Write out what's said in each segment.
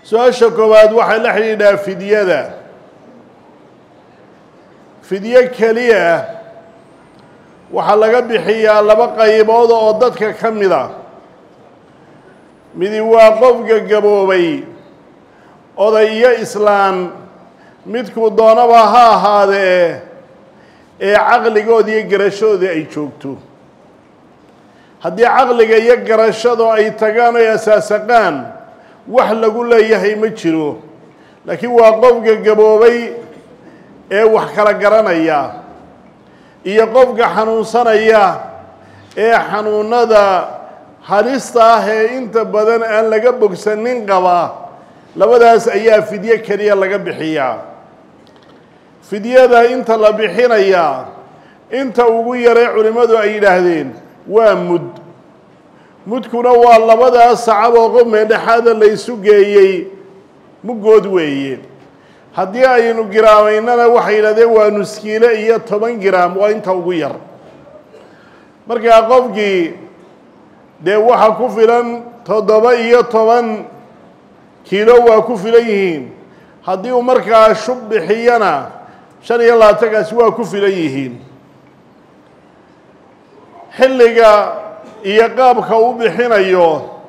su-aasha koowaad waxay la xidhiidhaa fidyada fidyo keliya waxaa laga bixiyaa laba qaybood oo dadka ka mid a midi waa qofka gaboobay oday iyo islaan midkuu doonaba ha ahaadee ee caqligooda iyo garashadooda ay joogto haddii caqliga iyo garashadu ay tagaan oy asaasaqaan wax lagu leeyahay ma jiro laakiin waa qofka gaboobay ee wax kala garanaya iyo qofka xanuunsanaya ee xanuunada halista ah ee inta badan aan laga bogsanin qaba labadaas ayaa fidyo keliya laga bixiyaa fidyada inta la bixinayaa inta ugu yaree culimmadu ay yidhaahdeen waa mud mudkuna waa labadaas sacab oo qof meedhexaada la ysu geeyey muggood weeye haddii aynu giraamaynana waxay yidhahdeen waa nuskiile iyo toban giraam waa inta ugu yar markaa qofkii dee waxa ku filan toddoba iyo toban kiilo waa ku filan yihiin haddii uu markaa shub bixiyana shan iyo labaatankaasi waa ku filan yihiin xilliga iyo qaabka uu bixinayo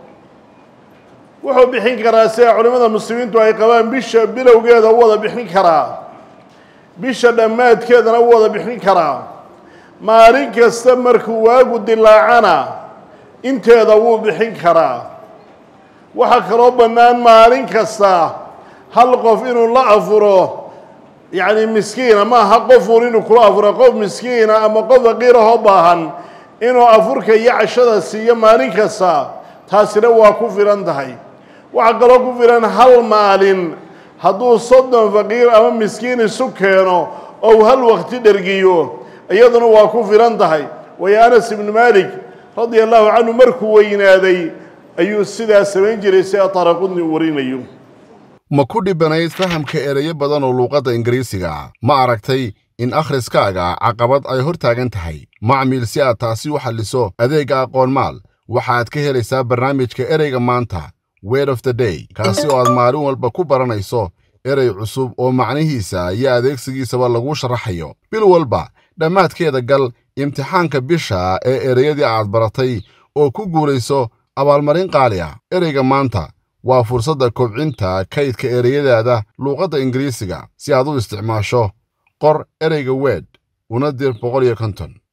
wuxuu bixin karaa sida culimmada muslimiintu ay qabaan bisha bilowgeeda u wada bixin karaa bisha dhammaadkeedana u wada bixin karaa maalin kasta markuu waagu dilaacana inteeda wuu bixin karaa waxaa kaloo bannaan maalin kasta hal qof inuu la afuro yacni miskiina ma aha qofuun inuu kula afuro qof miskiina ama qof faqiirahoo baahan inuu afurka iyo cashada siiyo maalin kasta taasina waa ku filan tahay waxaa kaloo ku filan hal maalin hadduu soddon faqiir ama miskiin isu keeno ou hal waqti dhergiyo iyaduna waa ku filan tahay waayo anas ibnu maalik radia allahu canhu markuu weynaaday ayuu sidaa samayn jiray sida taraqudni u warinayo ma ku dhibanayd fahamka ereyo badan oo luuqadda ingiriisiga ma aragtay in akhriskaaga caqabad ay hor taagan tahay macmiil si aad taasi u xalliso adeegga aqoonmaal waxaad ka helaysaa barnaamijka ereyga maanta word of the day kaasi oo aad maalin walba ku baranayso erey cusub oo macnihiisa iyo adeegsigiisaba lagu sharaxayo bil walba dhammaadkeeda gal imtixaanka bisha ee ereyadii aad baratay oo ku guulayso abaalmarin qaali ah ereyga maanta waa fursadda kobcinta kaydka ereyadaada luuqadda ingiriisiga si aad u isticmaasho qor ereyga weed una dir boqol iyo konton